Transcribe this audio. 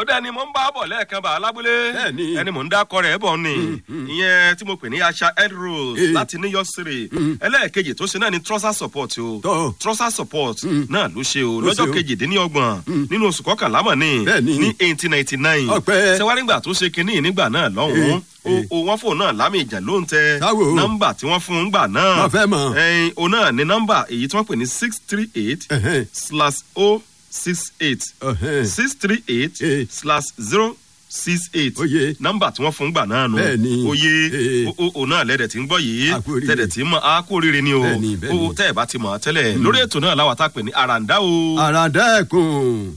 dá ẹni mò ń bá bọ̀ lẹ́ẹ̀kan bá alábúlé Bẹ́ẹ̀ni. ẹni mò ń dákọ rẹ̀ bọ̀ ni ìyẹn tí mo pè ní asha ed rose Eh. láti new york city ẹlẹ́ẹ̀kejì tó ṣe náà ni trusser support o Tọ́. trusser support náà ló ṣe o Ló ṣe lọ́jọ́ o. kejìdínlọ́gbọ̀n nínú oṣù kọkànlá mọ̀ ní Bẹ́ẹ̀ni. ní eighteen ninety nine Ọpẹ́. ṣẹwárí gbà tó ṣe kinní nígbà náà lọ́hùn-ún Eh, o o wọn fò náà lámì ìjà ló ń tẹ Táwo. nọmba tí wọn fún un gbà náà Wọ́n fẹ́ mọ̀. ẹyin o náà ní nọmba èyí tí wọn pè ní six three eight Ẹ̀hẹ́n. slash o six eight Ẹ̀hẹ́n. six three eight Eh. slash zero six eight Oye. nọmba tí wọn fún un gbà náà nù Bẹ́ẹ̀ni. oye Eh. o o o náà lẹ́dẹ̀ tí ń gbọ́ yìí A kú oríire. tẹ̀dẹ̀ tí mọ̀ á kú oríire ni o Bẹ́ẹ̀ni, bẹ́ẹ̀ni. o tẹ́ ẹ̀ bá ti mọ̀ ọ́ tẹ́lẹ̀ lórí ètò náà láwa tá a pè ní àràǹdá o. àràdá ẹkùn